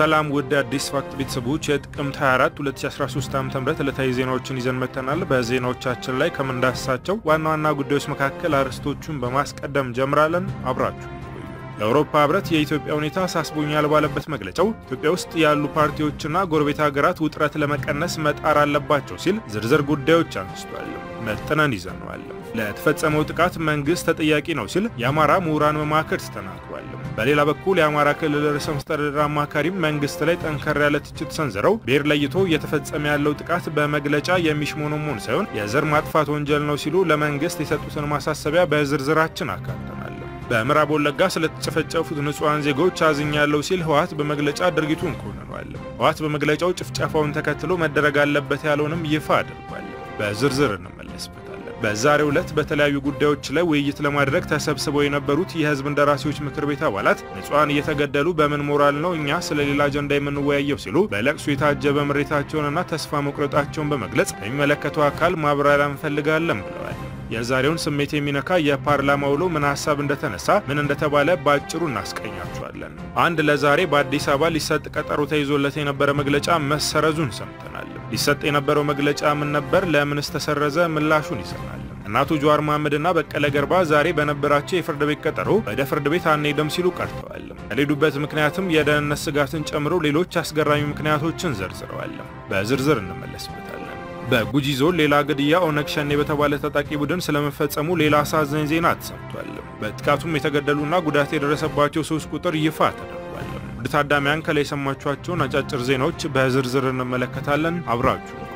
ሰላም ውድ አዲስ ፋክት ቤተሰቦች የጥቅምት 24 2013 ዓ.ም ዕለታዊ ዜናዎችን ይዘን መጥተናል። በዜናዎቻችን ላይ ከምንዳስሳቸው ዋና ዋና ጉዳዮች መካከል አርዕስቶቹን በማስቀደም ጀምራለን። አብራችሁ የአውሮፓ ህብረት የኢትዮጵያ ሁኔታ አሳስቦኛል ባለበት መግለጫው ኢትዮጵያ ውስጥ ያሉ ፓርቲዎችና ጎረቤት ሀገራት ውጥረት ለመቀነስ መጣር አለባቸው ሲል ዝርዝር ጉዳዮች አንስቷል። መጥነን ይዘነዋል። ለተፈጸመው ጥቃት መንግስት ተጠያቂ ነው ሲል የአማራ ምሁራን መማክርት ተናግሯል። በሌላ በኩል የአማራ ክልል ርዕሰ መስተዳድር አማካሪም መንግስት ላይ ጠንከር ያለ ትችት ሰንዝረው ብሔር ለይቶ እየተፈጸመ ያለው ጥቃት በመግለጫ የሚሽሞነሞን ሳይሆን የዘር ማጥፋት ወንጀል ነው ሲሉ ለመንግስት የሰጡትን ማሳሰቢያ በዝርዝራችን አካተናል። በምዕራብ ወለጋ ስለተጨፈጨፉት ንጹሐን ዜጎች አዝኛለሁ ሲል ህወሓት በመግለጫ ድርጊቱን ኮንኗል። ህወሓት በመግለጫው ጭፍጨፋውን ተከትሎ መደረግ አለበት ያለውንም ይፋ አድርጓል። በዝርዝር እንመለስበታለን። በዛሬው ዕለት በተለያዩ ጉዳዮች ላይ ውይይት ለማድረግ ተሰብስበው የነበሩት የህዝብ እንደራሴዎች ምክር ቤት አባላት ንጹሐን እየተገደሉ በምን ሞራል ነው እኛ ስለ ሌላ አጀንዳ የምንወያየው ሲሉ በለቅሶ የታጀበ ምሬታቸውንና ተስፋ መቁረጣቸውን በመግለጽ ከሚመለከተው አካል ማብራሪያ እንፈልጋለን ብለዋል። የዛሬውን ስሜት የሚነካ የፓርላማ ውሎ ምን ሀሳብ እንደተነሳ ምን እንደተባለ በአጭሩ እናስቀኛቸዋለን። አንድ ለዛሬ በአዲስ አበባ ሊሰጥ ቀጠሮ ተይዞለት የነበረ መግለጫ መሰረዙን ሰምተናል። ሊሰጥ የነበረው መግለጫ ምን ነበር? ለምንስ ተሰረዘ? ምላሹን ይዘናል። እናቱ ጀዋር መሐመድና በቀለ ገርባ ዛሬ በነበራቸው የፍርድ ቤት ቀጠሮ ወደ ፍርድ ቤት አንሄድም ሲሉ ቀርተዋል። የሌሉበት ምክንያትም የደህንነት ስጋትን ጨምሮ ሌሎች አስገራሚ ምክንያቶችን ዘርዝረዋል። በዝርዝር እንመለስበታለን። በጉጂ ዞን ሌላ ግድያ ኦነግ ሸኔ በተባለ ታጣቂ ቡድን ስለመፈጸሙ ሌላ አሳዛኝ ዜና ተሰምቷል። በጥቃቱም የተገደሉና ጉዳት የደረሰባቸው ሰዎች ቁጥር ይፋ ተደርጓል። ውድ ታዳሚያን ከላይ የሰማችኋቸውን አጫጭር ዜናዎች በዝርዝር እንመለከታለን። አብራችሁ ቆዩ።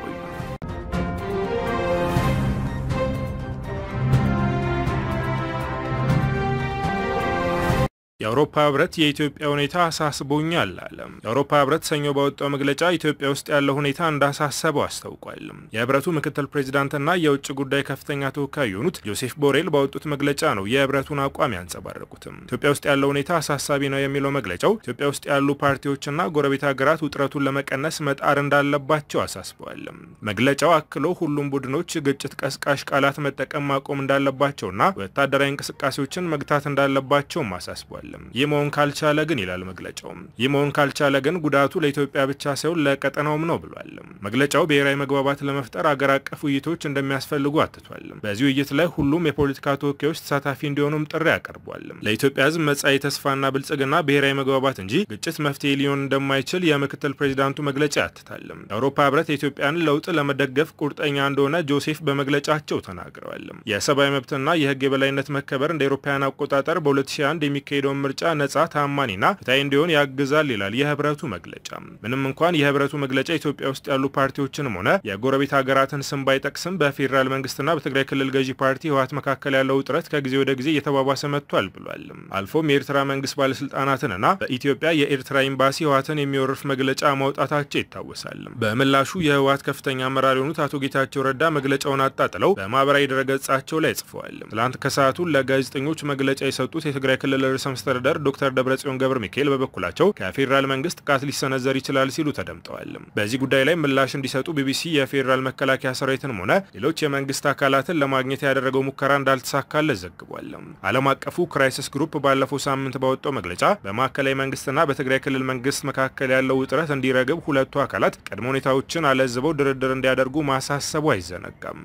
የአውሮፓ ህብረት የኢትዮጵያ ሁኔታ አሳስቦኛል አለ። የአውሮፓ ህብረት ሰኞ ባወጣው መግለጫ ኢትዮጵያ ውስጥ ያለው ሁኔታ እንዳሳሰበው አስታውቋል። የህብረቱ ምክትል ፕሬዚዳንትና የውጭ ጉዳይ ከፍተኛ ተወካይ የሆኑት ጆሴፍ ቦሬል ባወጡት መግለጫ ነው የህብረቱን አቋም ያንጸባረቁትም። ኢትዮጵያ ውስጥ ያለው ሁኔታ አሳሳቢ ነው የሚለው መግለጫው ኢትዮጵያ ውስጥ ያሉ ፓርቲዎችና ጎረቤት ሀገራት ውጥረቱን ለመቀነስ መጣር እንዳለባቸው አሳስበዋል። መግለጫው አክሎ ሁሉም ቡድኖች ግጭት ቀስቃሽ ቃላት መጠቀም ማቆም እንዳለባቸውና ወታደራዊ እንቅስቃሴዎችን መግታት እንዳለባቸውም አሳስቧል። ይህ መሆን ካልቻለ ግን ይላል መግለጫው፣ ይህ መሆን ካልቻለ ግን ጉዳቱ ለኢትዮጵያ ብቻ ሳይሆን ለቀጠናውም ነው ብሏል። መግለጫው ብሔራዊ መግባባት ለመፍጠር አገር አቀፍ ውይይቶች እንደሚያስፈልጉ አትቷል። በዚህ ውይይት ላይ ሁሉም የፖለቲካ ተወካዮች ተሳታፊ እንዲሆኑም ጥሪ አቀርቧል። ለኢትዮጵያ ሕዝብ መጻኢ ተስፋና ብልጽግና ብሔራዊ መግባባት እንጂ ግጭት መፍትሄ ሊሆን እንደማይችል የምክትል ፕሬዚዳንቱ መግለጫ ያትታል። የአውሮፓ ህብረት የኢትዮጵያን ለውጥ ለመደገፍ ቁርጠኛ እንደሆነ ጆሴፍ በመግለጫቸው ተናግረዋል። የሰብአዊ መብትና የህግ የበላይነት መከበር እንደ አውሮፓውያን አቆጣጠር በ2001 የሚካሄደው ምርጫ ነጻ ታማኒና ፍትሐዊ እንዲሆን ያግዛል ይላል የህብረቱ መግለጫ። ምንም እንኳን የህብረቱ መግለጫ ኢትዮጵያ ውስጥ ያሉ ፓርቲዎችንም ሆነ የጎረቤት ሀገራትን ስም ባይጠቅስም በፌዴራል መንግስትና በትግራይ ክልል ገዢ ፓርቲ ህወሓት መካከል ያለው ውጥረት ከጊዜ ወደ ጊዜ እየተባባሰ መጥቷል ብሏል። አልፎም የኤርትራ መንግስት ባለስልጣናትንና በኢትዮጵያ የኤርትራ ኤምባሲ ህወሓትን የሚወርፍ መግለጫ ማውጣታቸው ይታወሳል። በምላሹ የህወሓት ከፍተኛ አመራር የሆኑት አቶ ጌታቸው ረዳ መግለጫውን አጣጥለው በማህበራዊ ድረገጻቸው ላይ ጽፈዋል። ትላንት ከሰዓቱ ለጋዜጠኞች መግለጫ የሰጡት የትግራይ ክልል ርዕሰ መስተዳድር ዶክተር ደብረጽዮን ገብረ ሚካኤል በበኩላቸው ከፌዴራል መንግስት ጥቃት ሊሰነዘር ይችላል ሲሉ ተደምጠዋል። በዚህ ጉዳይ ላይ ምላሽ እንዲሰጡ ቢቢሲ የፌዴራል መከላከያ ሰራዊትንም ሆነ ሌሎች የመንግስት አካላትን ለማግኘት ያደረገው ሙከራ እንዳልተሳካለት ዘግቧል። ዓለም አቀፉ ክራይሲስ ግሩፕ ባለፈው ሳምንት ባወጣው መግለጫ በማዕከላዊ መንግስትና በትግራይ ክልል መንግስት መካከል ያለው ውጥረት እንዲረግብ ሁለቱ አካላት ቅድመ ሁኔታዎችን አለዝበው ድርድር እንዲያደርጉ ማሳሰቡ አይዘነጋም።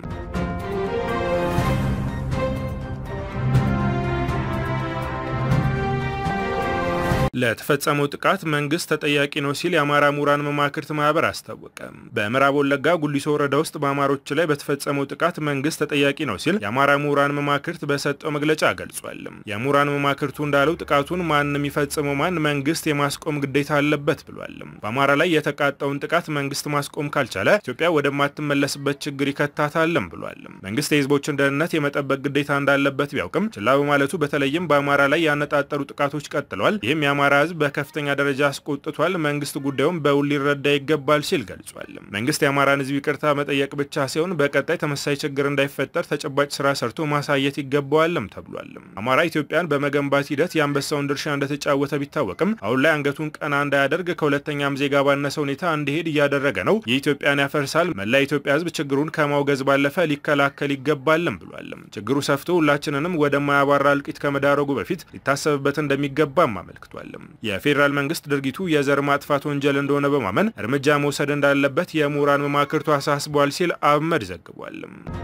ለተፈጸመው ጥቃት መንግስት ተጠያቂ ነው ሲል የአማራ ምሁራን መማክርት ማህበር አስታወቀ። በምዕራብ ወለጋ ጉሊሶ ወረዳ ውስጥ በአማሮች ላይ በተፈጸመው ጥቃት መንግስት ተጠያቂ ነው ሲል የአማራ ምሁራን መማክርት በሰጠው መግለጫ ገልጿል። የምሁራን መማክርቱ እንዳለው ጥቃቱን ማን የሚፈጽመው ማን መንግስት የማስቆም ግዴታ አለበት ብሏል። በአማራ ላይ የተቃጣውን ጥቃት መንግስት ማስቆም ካልቻለ ኢትዮጵያ ወደማትመለስበት ችግር ይከታታልም ብሏል። መንግስት የህዝቦችን ደህንነት የመጠበቅ ግዴታ እንዳለበት ቢያውቅም ችላ በማለቱ በተለይም በአማራ ላይ ያነጣጠሩ ጥቃቶች ቀጥለዋል። ይህም የአማራ ህዝብ በከፍተኛ ደረጃ አስቆጥቷል። መንግስት ጉዳዩን በውል ሊረዳ ይገባል ሲል ገልጿል። መንግስት የአማራን ህዝብ ይቅርታ መጠየቅ ብቻ ሳይሆን በቀጣይ ተመሳሳይ ችግር እንዳይፈጠር ተጨባጭ ስራ ሰርቶ ማሳየት ይገባዋልም ተብሏል። አማራ ኢትዮጵያን በመገንባት ሂደት የአንበሳውን ድርሻ እንደተጫወተ ቢታወቅም አሁን ላይ አንገቱን ቀና እንዳያደርግ ከሁለተኛም ዜጋ ባነሰ ሁኔታ እንዲሄድ እያደረገ ነው። የኢትዮጵያን ያፈርሳል። መላ የኢትዮጵያ ህዝብ ችግሩን ከማውገዝ ባለፈ ሊከላከል ይገባልም ብሏል። ችግሩ ሰፍቶ ሁላችንንም ወደማያባራ እልቂት ከመዳረጉ በፊት ሊታሰብበት እንደሚገባም አመልክቷል። የፌዴራል መንግስት ድርጊቱ የዘር ማጥፋት ወንጀል እንደሆነ በማመን እርምጃ መውሰድ እንዳለበት የምሁራን መማክርቱ አሳስቧል ሲል አህመድ ዘግቧል።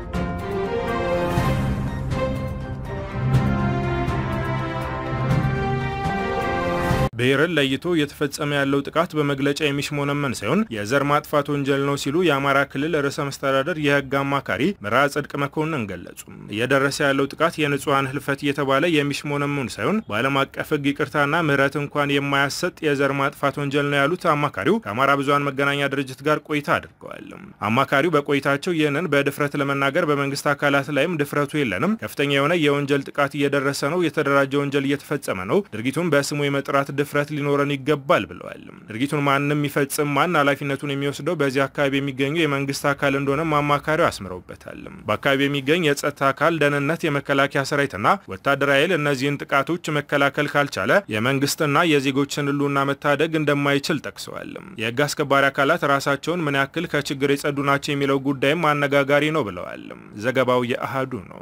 ብሔርን ለይቶ እየተፈጸመ ያለው ጥቃት በመግለጫ የሚሽሞነመን ሳይሆን የዘር ማጥፋት ወንጀል ነው ሲሉ የአማራ ክልል ርዕሰ መስተዳደር የህግ አማካሪ ምርዐ ጽድቅ መኮንን ገለጹ። እየደረሰ ያለው ጥቃት የንጹሐን ህልፈት እየተባለ የሚሽሞነመን ሳይሆን በዓለም አቀፍ ህግ ይቅርታና ምህረት እንኳን የማያሰጥ የዘር ማጥፋት ወንጀል ነው ያሉት አማካሪው ከአማራ ብዙሃን መገናኛ ድርጅት ጋር ቆይታ አድርገዋል። አማካሪው በቆይታቸው ይህንን በድፍረት ለመናገር በመንግስት አካላት ላይም ድፍረቱ የለንም፣ ከፍተኛ የሆነ የወንጀል ጥቃት እየደረሰ ነው፣ የተደራጀ ወንጀል እየተፈጸመ ነው፣ ድርጊቱን በስሙ የመጥራት ድፍረት ሊኖረን ይገባል ብለዋል። ድርጊቱን ማንም ይፈጽም ማን ኃላፊነቱን የሚወስደው በዚህ አካባቢ የሚገኙ የመንግስት አካል እንደሆነም አማካሪው አስምረውበታል። በአካባቢ የሚገኝ የጸጥታ አካል ደህንነት፣ የመከላከያ ሰራዊትና ወታደራዊ ኃይል እነዚህን ጥቃቶች መከላከል ካልቻለ የመንግስትና የዜጎችን ህልውና መታደግ እንደማይችል ጠቅሰዋል። የህግ አስከባሪ አካላት ራሳቸውን ምን ያክል ከችግር የጸዱ ናቸው የሚለው ጉዳይም አነጋጋሪ ነው ብለዋል። ዘገባው የአሃዱ ነው።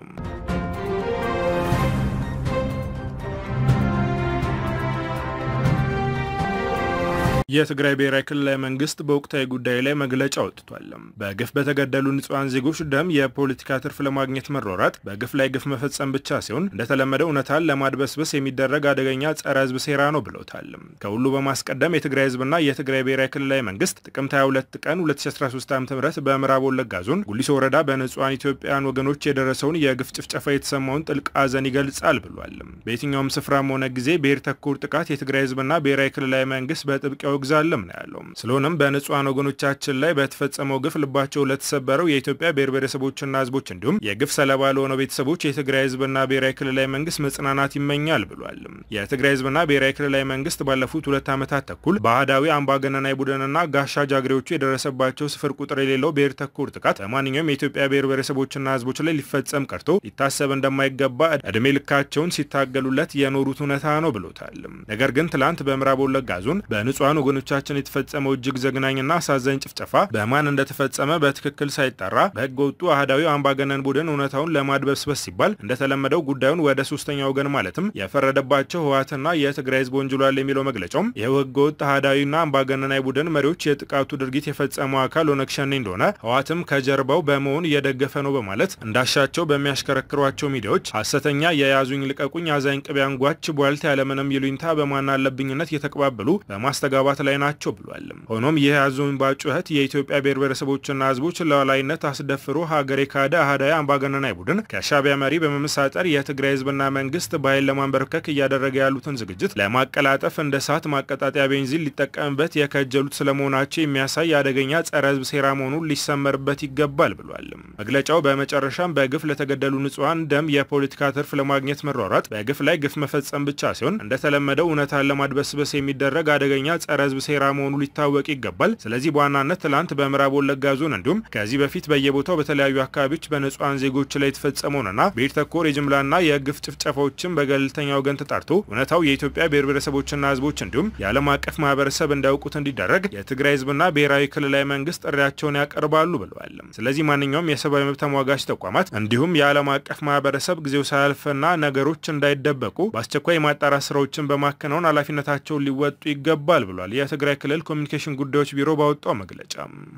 የትግራይ ብሔራዊ ክልላዊ መንግስት በወቅታዊ ጉዳይ ላይ መግለጫ አውጥቷል። በግፍ በተገደሉ ንጹሐን ዜጎች ደም የፖለቲካ ትርፍ ለማግኘት መሯሯጥ በግፍ ላይ ግፍ መፈጸም ብቻ ሲሆን እንደተለመደው እውነታን ለማድበስበስ የሚደረግ አደገኛ ጸረ ህዝብ ሴራ ነው ብለውታል። ከሁሉ በማስቀደም የትግራይ ህዝብና የትግራይ ብሔራዊ ክልላዊ መንግስት ጥቅምት 22 ቀን 2013 ዓ ም በምዕራብ ወለጋ ዞን ጉሊሶ ወረዳ በንጹሐን ኢትዮጵያውያን ወገኖች የደረሰውን የግፍ ጭፍጨፋ የተሰማውን ጥልቅ ሐዘን ይገልጻል ብሏል። በየትኛውም ስፍራም ሆነ ጊዜ ብሔር ተኮር ጥቃት የትግራይ ህዝብና ብሔራዊ ክልላዊ መንግስት በጥብቅ ያወግዛልም ነው ያለው። ስለሆነም በንጹሐን ወገኖቻችን ላይ በተፈጸመው ግፍ ልባቸው ለተሰበረው የኢትዮጵያ ብሔር ብሔረሰቦችና ህዝቦች እንዲሁም የግፍ ሰለባ ለሆነው ቤተሰቦች የትግራይ ህዝብና ብሔራዊ ክልላዊ መንግስት መጽናናት ይመኛል ብሏል። የትግራይ ህዝብና ብሔራዊ ክልላዊ መንግስት ባለፉት ሁለት ዓመታት ተኩል በአህዳዊ አምባገነናዊ ቡድንና ጋሻ ጃግሬዎቹ የደረሰባቸው ስፍር ቁጥር የሌለው ብሔር ተኮር ጥቃት በማንኛውም የኢትዮጵያ ብሔር ብሔረሰቦችና ህዝቦች ላይ ሊፈጸም ቀርቶ ሊታሰብ እንደማይገባ እድሜ ልካቸውን ሲታገሉለት የኖሩት እውነታ ነው ብሎታል። ነገር ግን ትላንት በምዕራብ ወለጋ ዞን በንጹሐን ወገኖቻችን የተፈጸመው እጅግ ዘግናኝና አሳዛኝ ጭፍጨፋ በማን እንደተፈጸመ በትክክል ሳይጣራ በህገ ወጡ አህዳዊ አምባገነን ቡድን እውነታውን ለማድበስበስ ሲባል እንደተለመደው ጉዳዩን ወደ ሶስተኛ ወገን ማለትም የፈረደባቸው ህወሓትና የትግራይ ህዝብ ወንጅሏል የሚለው መግለጫውም ይኸው ህገ ወጥ አህዳዊና አምባገነናዊ ቡድን መሪዎች የጥቃቱ ድርጊት የፈጸመው አካል ኦነግ ሸኔ እንደሆነ ህወሓትም ከጀርባው በመሆን እየደገፈ ነው በማለት እንዳሻቸው በሚያሽከረክሯቸው ሚዲያዎች ሀሰተኛ የያዙኝ ልቀቁኝ አዛኝ ቅቤ አንጓች ቧልት ያለምንም ይሉኝታ በማን አለብኝነት እየተቀባበሉ በማስተጋባት ላይ ናቸው ብሏል። ሆኖም ይህ ያዙኝ ባጩኸት የኢትዮጵያ ብሔር ብሔረሰቦችና ህዝቦች ሉዓላዊነት አስደፍሮ ሀገር የካደ አህዳዊ አምባገነናዊ ቡድን ከሻዕቢያ መሪ በመመሳጠር የትግራይ ህዝብና መንግስት በኃይል ለማንበርከክ እያደረገ ያሉትን ዝግጅት ለማቀላጠፍ እንደ እሳት ማቀጣጠያ ቤንዚን ሊጠቀምበት የከጀሉት ስለመሆናቸው የሚያሳይ አደገኛ ጸረ ህዝብ ሴራ መሆኑን ሊሰመርበት ይገባል ብሏል። መግለጫው በመጨረሻም በግፍ ለተገደሉ ንጹሐን ደም የፖለቲካ ትርፍ ለማግኘት መሯሯጥ በግፍ ላይ ግፍ መፈጸም ብቻ ሲሆን እንደተለመደው እውነታን ለማድበስበስ የሚደረግ አደገኛ ጸረ ህዝብ ሴራ መሆኑ ሊታወቅ ይገባል። ስለዚህ በዋናነት ትላንት በምዕራብ ወለጋ ዞን እንዲሁም ከዚህ በፊት በየቦታው በተለያዩ አካባቢዎች በንጹሐን ዜጎች ላይ የተፈጸመውንና ብሔር ተኮር የጅምላና የግፍ ጭፍጨፋዎችን በገለልተኛ ወገን ተጣርቶ እውነታው የኢትዮጵያ ብሔር ብሔረሰቦችና ህዝቦች እንዲሁም የዓለም አቀፍ ማህበረሰብ እንዲያውቁት እንዲደረግ የትግራይ ህዝብና ብሔራዊ ክልላዊ መንግስት ጥሪያቸውን ያቀርባሉ ብለዋል። ስለዚህ ማንኛውም የሰብአዊ መብት ተሟጋች ተቋማት እንዲሁም የዓለም አቀፍ ማህበረሰብ ጊዜው ሳያልፍና ነገሮች እንዳይደበቁ በአስቸኳይ የማጣራት ስራዎችን በማከናወን ኃላፊነታቸውን ሊወጡ ይገባል ብሏል። የትግራይ ክልል ኮሚኒኬሽን ጉዳዮች ቢሮ ባወጣው መግለጫ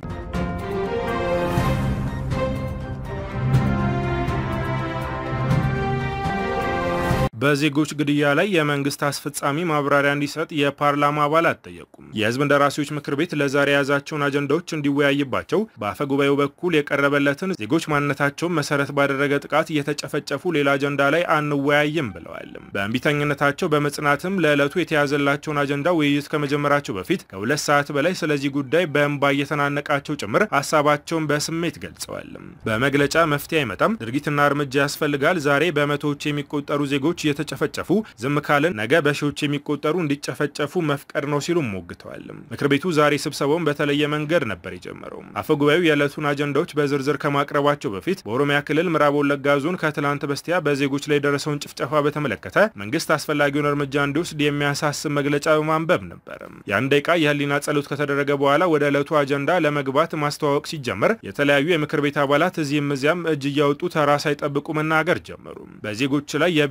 በዜጎች ግድያ ላይ የመንግስት አስፈጻሚ ማብራሪያ እንዲሰጥ የፓርላማ አባላት ጠየቁም። የህዝብ እንደራሴዎች ምክር ቤት ለዛሬ የያዛቸውን አጀንዳዎች እንዲወያይባቸው በአፈ ጉባኤው በኩል የቀረበለትን ዜጎች ማንነታቸውን መሰረት ባደረገ ጥቃት እየተጨፈጨፉ ሌላ አጀንዳ ላይ አንወያይም ብለዋል። በእንቢተኝነታቸው በመጽናትም ለዕለቱ የተያዘላቸውን አጀንዳ ውይይት ከመጀመራቸው በፊት ከሁለት ሰዓት በላይ ስለዚህ ጉዳይ በእንባ እየተናነቃቸው ጭምር ሀሳባቸውን በስሜት ገልጸዋል። በመግለጫ መፍትሄ አይመጣም፣ ድርጊትና እርምጃ ያስፈልጋል። ዛሬ በመቶዎች የሚቆጠሩ ዜጎች እየተጨፈጨፉ ዝም ካልን ነገ በሺዎች የሚቆጠሩ እንዲጨፈጨፉ መፍቀድ ነው ሲሉ ሞግተዋል። ምክር ቤቱ ዛሬ ስብሰባውን በተለየ መንገድ ነበር የጀመረው። አፈ ጉባኤው የዕለቱን አጀንዳዎች በዝርዝር ከማቅረባቸው በፊት በኦሮሚያ ክልል ምዕራብ ወለጋ ዞን ከትላንት በስቲያ በዜጎች ላይ የደረሰውን ጭፍጨፋ በተመለከተ መንግስት አስፈላጊውን እርምጃ እንዲወስድ የሚያሳስብ መግለጫ በማንበብ ነበር። የአንድ ደቂቃ የህሊና ጸሎት ከተደረገ በኋላ ወደ ዕለቱ አጀንዳ ለመግባት ማስተዋወቅ ሲጀመር የተለያዩ የምክር ቤት አባላት እዚህም እዚያም እጅ እያወጡ ተራ ሳይጠብቁ መናገር ጀመሩ። በዜጎች ላይ የብሔር ማንነት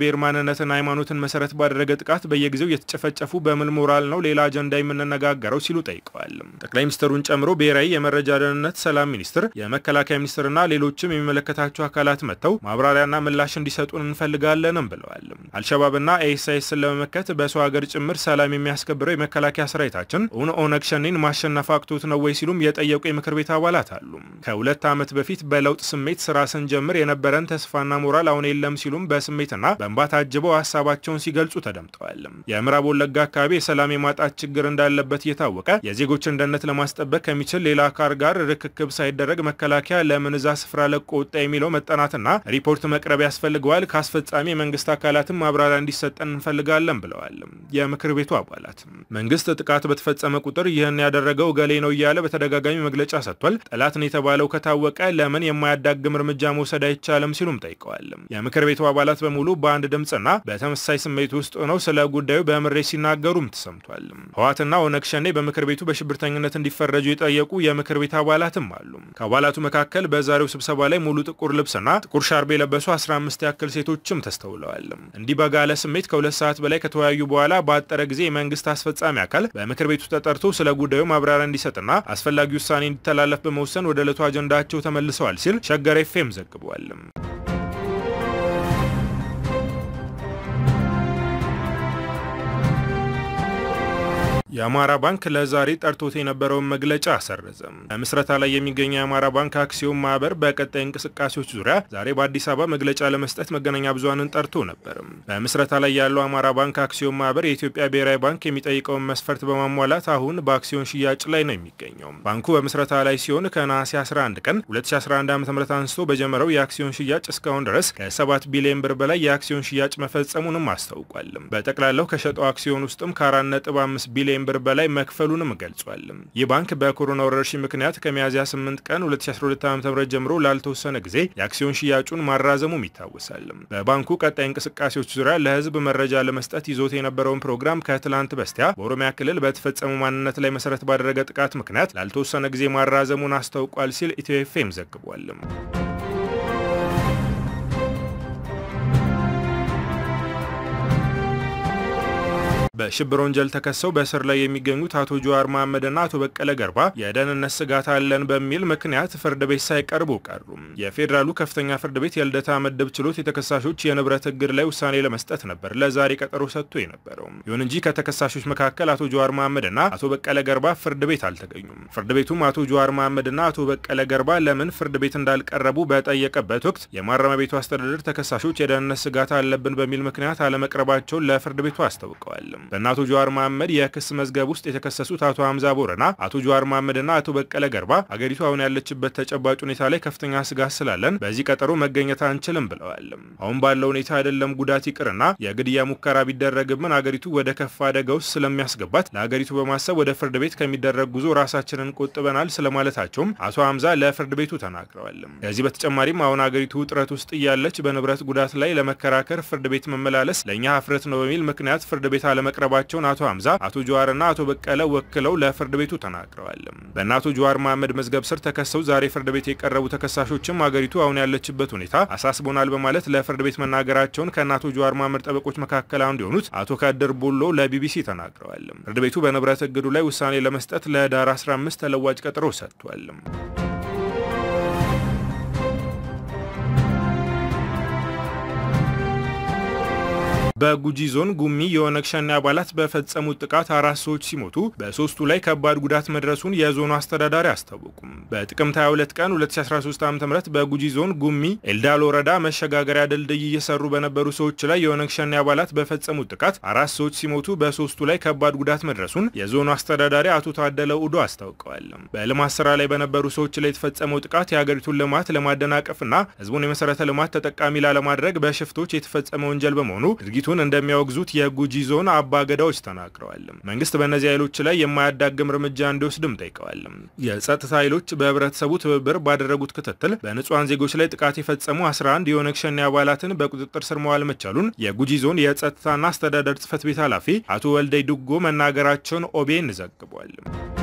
ማንነትና ሃይማኖትን መሰረት ባደረገ ጥቃት በየጊዜው የተጨፈጨፉ በምን ሞራል ነው ሌላ አጀንዳ የምንነጋገረው ሲሉ ጠይቀዋል። ጠቅላይ ሚኒስትሩን ጨምሮ ብሔራዊ የመረጃ ደህንነት፣ ሰላም ሚኒስትር፣ የመከላከያ ሚኒስትርና ሌሎችም የሚመለከታቸው አካላት መጥተው ማብራሪያና ምላሽ እንዲሰጡን እንፈልጋለንም ብለዋል። አልሸባብና ኤስአይስን ለመመከት በሰው ሀገር ጭምር ሰላም የሚያስከብረው የመከላከያ ሰራዊታችን እውን ኦነግ ሸኔን ማሸነፍ አቅቶት ነው ወይ ሲሉም የጠየቁ የምክር ቤት አባላት አሉ። ከሁለት ዓመት በፊት በለውጥ ስሜት ስራ ስንጀምር የነበረን ተስፋና ሞራል አሁን የለም ሲሉም በስሜትና በእንባ ታጅበው ሀሳባቸውን ሲገልጹ ተደምጠዋል። የምዕራብ ወለጋ አካባቢ የሰላም የማጣት ችግር እንዳለበት እየታወቀ የዜጎችን ደህንነት ለማስጠበቅ ከሚችል ሌላ አካል ጋር ርክክብ ሳይደረግ መከላከያ ለምን እዛ ስፍራ ለቆ ወጣ የሚለው መጠናትና ሪፖርት መቅረብ ያስፈልገዋል። ከአስፈጻሚ የመንግስት አካላትም ማብራሪያ እንዲሰጠን እንፈልጋለን ብለዋል። የምክር ቤቱ አባላት መንግስት ጥቃት በተፈጸመ ቁጥር ይህን ያደረገው ገሌ ነው እያለ በተደጋጋሚ መግለጫ ሰጥቷል። ጠላትን የተባለው ከታወቀ ለምን የማያዳግም እርምጃ መውሰድ አይቻልም ሲሉም ጠይቀዋል። የምክር ቤቱ አባላት በሙሉ በአንድ ድምፅና በተመሳሳይ ስሜት ውስጥ ሆነው ስለ ጉዳዩ በምሬት ሲናገሩም ተሰምቷል። ህወሓትና ኦነግ ሸኔ በምክር ቤቱ በሽብርተኝነት እንዲፈረጁ የጠየቁ የምክር ቤት አባላትም አሉ። ከአባላቱ መካከል በዛሬው ስብሰባ ላይ ሙሉ ጥቁር ልብስና ጥቁር ሻርብ የለበሱ 15 ያክል ሴቶችም ተስተውለዋል። እንዲህ በጋለ ስሜት ከሁለት ሰዓት በላይ ከተወያዩ በኋላ በአጠረ ጊዜ የመንግስት አስፈጻሚ አካል በምክር ቤቱ ተጠርቶ ስለ ጉዳዩ ማብራሪያ እንዲሰጥና አስፈላጊ ውሳኔ እንዲተላለፍ በመወሰን ወደ ዕለቱ አጀንዳቸው ተመልሰዋል ሲል ሸገር ኤፍኤም ዘግቧል። የአማራ ባንክ ለዛሬ ጠርቶት የነበረውን መግለጫ አሰረዘ። በምስረታ ላይ የሚገኘው የአማራ ባንክ አክሲዮን ማህበር በቀጣይ እንቅስቃሴዎች ዙሪያ ዛሬ በአዲስ አበባ መግለጫ ለመስጠት መገናኛ ብዙሃንን ጠርቶ ነበር። በምስረታ ላይ ያለው አማራ ባንክ አክሲዮን ማህበር የኢትዮጵያ ብሔራዊ ባንክ የሚጠይቀውን መስፈርት በማሟላት አሁን በአክሲዮን ሽያጭ ላይ ነው የሚገኘው። ባንኩ በምስረታ ላይ ሲሆን ከነሐሴ 11 ቀን 2011 ዓ ም አንስቶ በጀመረው የአክሲዮን ሽያጭ እስካሁን ድረስ ከ7 ቢሊዮን ብር በላይ የአክሲዮን ሽያጭ መፈጸሙንም አስታውቋል። በጠቅላላው ከሸጠው አክሲዮን ውስጥም ከ4.5 ቢሊዮን ብር በላይ መክፈሉንም ገልጿል። ይህ ባንክ በኮሮና ወረርሽኝ ምክንያት ከሚያዝያ 8 ቀን 2012 ዓ.ም ጀምሮ ላልተወሰነ ጊዜ የአክሲዮን ሽያጩን ማራዘሙም ይታወሳል። በባንኩ ቀጣይ እንቅስቃሴዎች ዙሪያ ለሕዝብ መረጃ ለመስጠት ይዞት የነበረውን ፕሮግራም ከትላንት በስቲያ በኦሮሚያ ክልል በተፈጸሙ ማንነት ላይ መሰረት ባደረገ ጥቃት ምክንያት ላልተወሰነ ጊዜ ማራዘሙን አስታውቋል ሲል ኢትዮ ኤፍኤም ዘግቧል። በሽብር ወንጀል ተከሰው በእስር ላይ የሚገኙት አቶ ጀዋር መሐመድና አቶ በቀለ ገርባ የደህንነት ስጋት አለን በሚል ምክንያት ፍርድ ቤት ሳይቀርቡ ቀሩ። የፌዴራሉ ከፍተኛ ፍርድ ቤት የልደታ ምድብ ችሎት የተከሳሾች የንብረት እግድ ላይ ውሳኔ ለመስጠት ነበር ለዛሬ ቀጠሮ ሰጥቶ የነበረው። ይሁን እንጂ ከተከሳሾች መካከል አቶ ጀዋር መሐመድና አቶ በቀለ ገርባ ፍርድ ቤት አልተገኙም። ፍርድ ቤቱም አቶ ጀዋር መሐመድና አቶ በቀለ ገርባ ለምን ፍርድ ቤት እንዳልቀረቡ በጠየቀበት ወቅት የማረሚያ ቤቱ አስተዳደር ተከሳሾች የደህንነት ስጋት አለብን በሚል ምክንያት አለመቅረባቸውን ለፍርድ ቤቱ አስታውቀዋል። በእነ አቶ ጀዋር መሐመድ የክስ መዝገብ ውስጥ የተከሰሱት አቶ ሀምዛ ቦረና፣ አቶ ጀዋር መሐመድና አቶ በቀለ ገርባ አገሪቱ አሁን ያለችበት ተጨባጭ ሁኔታ ላይ ከፍተኛ ስጋት ስላለን በዚህ ቀጠሮ መገኘት አንችልም ብለዋል። አሁን ባለው ሁኔታ አይደለም ጉዳት ይቅርና የግድያ ሙከራ ቢደረግብን አገሪቱ ወደ ከፋ አደጋ ውስጥ ስለሚያስገባት ለአገሪቱ በማሰብ ወደ ፍርድ ቤት ከሚደረግ ጉዞ ራሳችንን ቆጥበናል ስለማለታቸውም አቶ ሀምዛ ለፍርድ ቤቱ ተናግረዋል። ከዚህ በተጨማሪም አሁን አገሪቱ ውጥረት ውስጥ እያለች በንብረት ጉዳት ላይ ለመከራከር ፍርድ ቤት መመላለስ ለእኛ ሀፍረት ነው በሚል ምክንያት ፍርድ ቤት አለመቅረባቸውን አቶ ሀምዛ አቶ ጀዋርና አቶ በቀለ ወክለው ለፍርድ ቤቱ ተናግረዋል። በእነ አቶ ጀዋር መሐመድ መዝገብ ስር ተከሰው ዛሬ ፍርድ ቤት የቀረቡ ተከሳሾችም አገሪቱ አሁን ያለችበት ሁኔታ አሳስቦናል በማለት ለፍርድ ቤት መናገራቸውን ከእነ አቶ ጀዋር መሐመድ ጠበቆች መካከል አንዱ የሆኑት አቶ ካደር ቦሎ ለቢቢሲ ተናግረዋል። ፍርድ ቤቱ በንብረት እግዱ ላይ ውሳኔ ለመስጠት ለዳር 15 ተለዋጭ ቀጠሮ ሰጥቷል። በጉጂ ዞን ጉሚ የኦነግ ሸኔ አባላት በፈጸሙት ጥቃት አራት ሰዎች ሲሞቱ በሶስቱ ላይ ከባድ ጉዳት መድረሱን የዞኑ አስተዳዳሪ አስታወቁም። በጥቅምት 22 ቀን 2013 ዓ ም በጉጂ ዞን ጉሚ ኤልዳል ወረዳ መሸጋገሪያ ድልድይ እየሰሩ በነበሩ ሰዎች ላይ የኦነግ ሸኔ አባላት በፈጸሙት ጥቃት አራት ሰዎች ሲሞቱ በሶስቱ ላይ ከባድ ጉዳት መድረሱን የዞኑ አስተዳዳሪ አቶ ታደለ ኡዶ አስታውቀዋል። በልማት ስራ ላይ በነበሩ ሰዎች ላይ የተፈጸመው ጥቃት የሀገሪቱን ልማት ለማደናቀፍና ህዝቡን የመሰረተ ልማት ተጠቃሚ ላለማድረግ በሽፍቶች የተፈጸመ ወንጀል በመሆኑ ድርጊቱ እንደሚያወግዙት የጉጂ ዞን አባ ገዳዎች ተናግረዋል። መንግስት በእነዚህ ኃይሎች ላይ የማያዳግም እርምጃ እንዲወስድም ጠይቀዋል። የጸጥታ ኃይሎች በህብረተሰቡ ትብብር ባደረጉት ክትትል በንጹሐን ዜጎች ላይ ጥቃት የፈጸሙ 11 የኦነግ ሸኔ አባላትን በቁጥጥር ስር መዋል መቻሉን የጉጂ ዞን የጸጥታና አስተዳደር ጽህፈት ቤት ኃላፊ አቶ ወልደይ ዱጎ መናገራቸውን ኦቤን ዘግቧል።